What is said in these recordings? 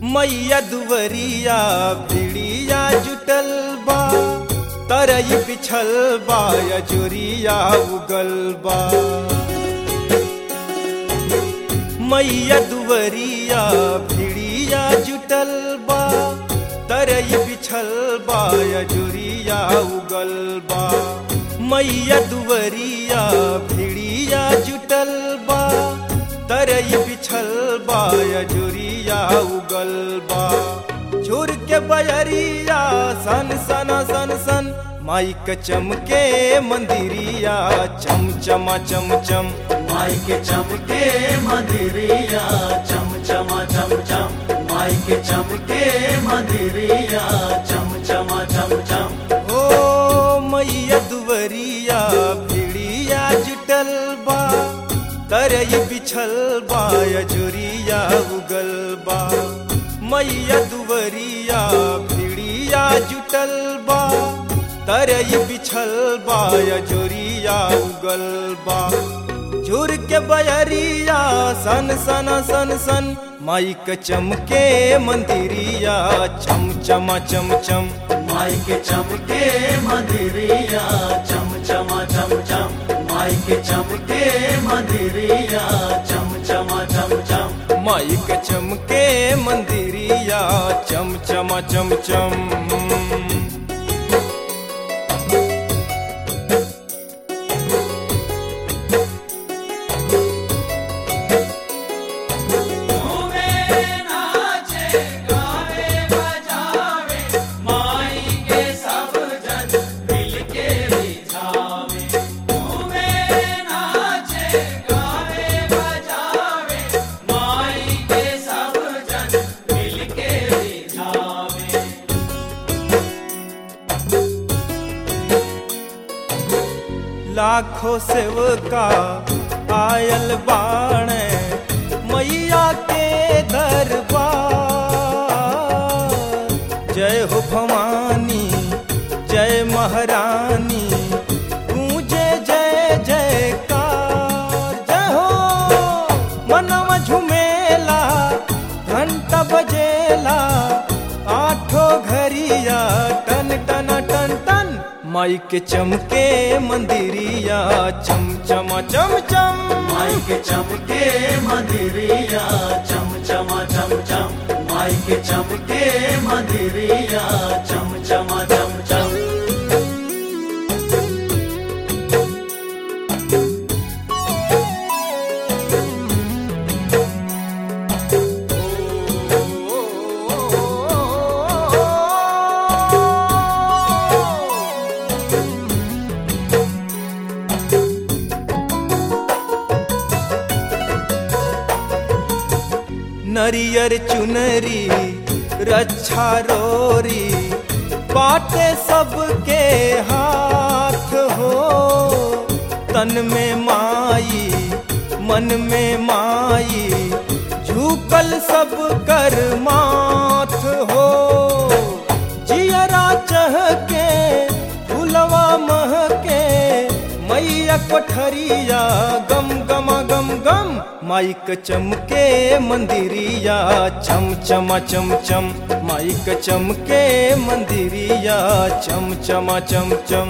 मैया दुवरिया भिड़िया जुटल बा तरई बिछल बा अजुरिया उगल बा मैया दुवरिया भिड़िया जुटल बा तरई बिछल बा अजुरिया उगल बा मैया दुवरिया भिड़िया जुटल बा तरई बिछल बा अजुरिया उगल बा झुर के बयरिया सन सन सन सन माइक चमके मंदिरिया चम चमा चम चम माई के चमके मंदिरिया चम चमा चम चम माई के चमके मंदिरिया चम चमा चम चम ओ मैया दुवरिया भिड़िया जुटल बा तरई बिछल बा अजुरिया उगल बा मैया दुवरिया भिड़िया जुटल बा तरई बिछल बा अजुरिया उगल बा झुर के बयरिया सन सन सन सन माइक चमके मंदिरिया चम चमा चम चम माई के चमके मंदिरिया चम चमा चम चम माई के चमके मंदिरिया चम चमा चम चम माइक चमके मंदिरिया चम चमा चम चम लाखों सेवका आयल बाणे मैया के दरबार जय हो भवानी जय महारानी गूंजे जय जयकार जय हो मनवा झुमेला घंटा बजेला आठो घरिया टन टन टन टन माई के चमके मंदिरिया चम चमा चम चम माई के चमके मंदिरिया चम चमा चम चम माई के चमके मंदिरिया चम चमा चम चम नरियर चुनरी रक्षा रोरी बाटे सबके हाथ हो तन में माई मन में माई झुकल सब कर माथ हो जियरा चह के फुलवा मह के मैया कोठरिया गम गम गम गम माइक चमके मंदिरिया चम चमा चम चम माइक चमके मंदिरिया चम चमा चम चम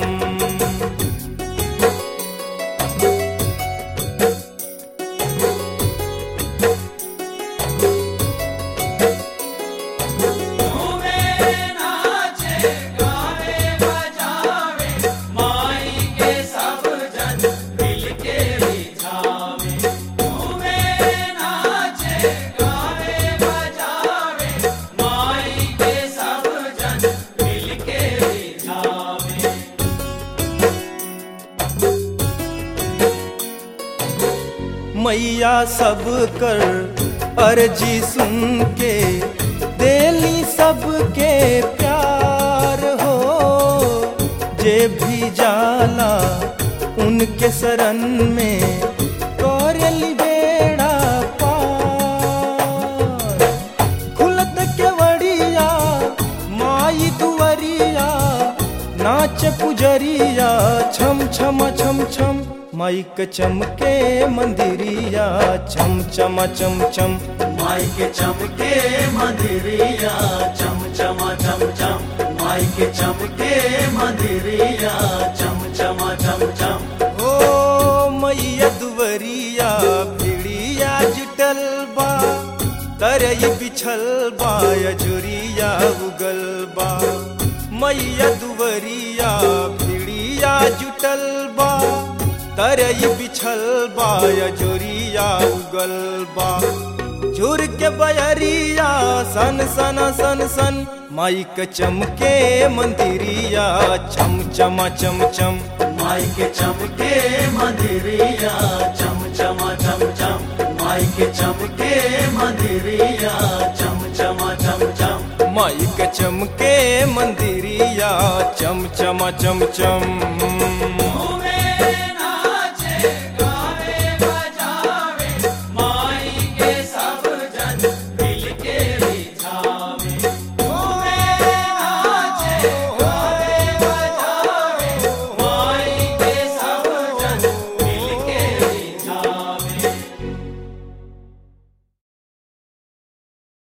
मैया सब कर अर्जी सुन के देली सबके प्यार हो जे भी जाला उनके शरण में करली बेड़ा पार खुलत केवड़िया माई दुवरिया नाच पुजरिया छम छम छम छम माइक चमके मंदिरिया छम छम चम चम माई के चमके मंदिरिया चम चमा चम चम माई के चमके मंदिरिया चम चमा चम चम ओ मैया दुवरिया भिड़िया जुटल बा तरई बिछल बा यजुरिया उगल बा मैया दुवरिया भिड़िया जुटल बा तरई बिछल बा यजुरिया उगल बा झुर के बयरिया सन सन सन सन माइक चमके मंदिरिया चम चमा चम चम माई के चमके मंदिरिया चम चमा चम चम माई के चमके मंदिरिया चम चमा चम चम माइक चमके मंदिरिया चम चमा चम चम